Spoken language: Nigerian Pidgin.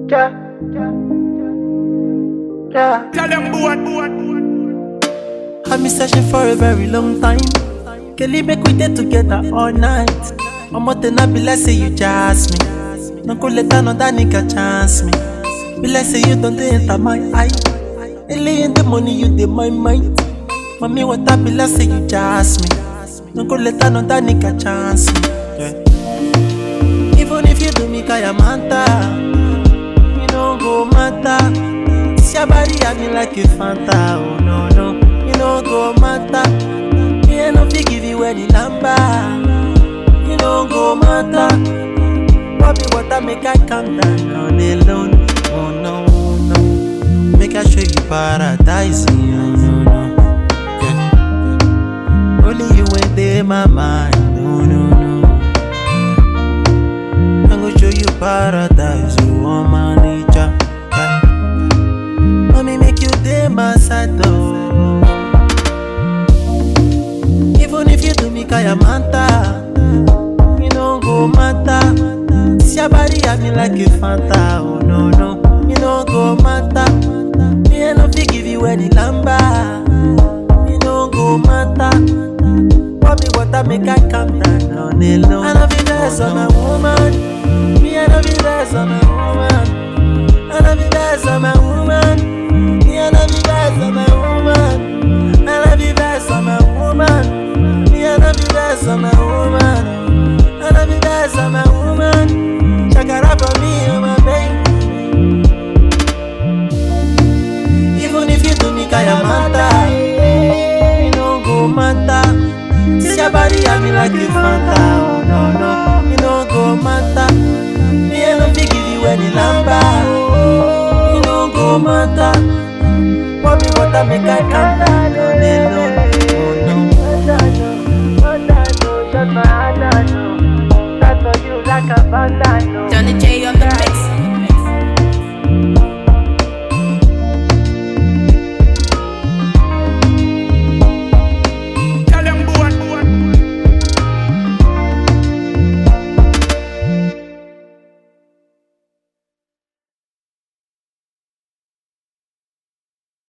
Yeah. Yeah. Tell them boy, boy, I've been searching for a very long time. Kelly make we dey together all night. Omo ten I be like say you jazz me. No go let another nigga chance me. Be like say you don't dey enter my eye. Early in the morning you dey my mind. Mommy what I be like say you jazz me. No go let another nigga chance me. Yeah. Even if you do me kaya manta, you no go matter. See your body at me like a Fanta, oh no no, you no go matter. Me I no fit give you any number, you no go matter. Bobby water make I calm down on alone, oh no no. Make I show you paradise, oh no no. Yeah. Only you ain't there my mind, oh no no. I'm gonna show you paradise, oh oh, my nature. Yeah. Mommy make you day my side though. Even if you do me kaya manta, you no go matter. See your body at me like a Fanta, oh no no, you no go matter. Me I no fit give you any number, you no go matter. Bobby water make I calm down on alone. I no be less on a woman, me I no be less on a woman. I love you best, I'm a woman. Me, I love you best, I'm a woman. I love you best, I'm a woman. Me, I love you best, I'm a woman. I love you best, I'm a woman. Check it out for me, I'm a baby. Even if you do me kaya mata, you no go matter. See your body at me like a Fanta, oh no no, you no go matter. Me I no fit give you any number, you no go matter. Bobby water make I calm down on alone, oh no. Shut my hand, I know. Shut for you like a bandana.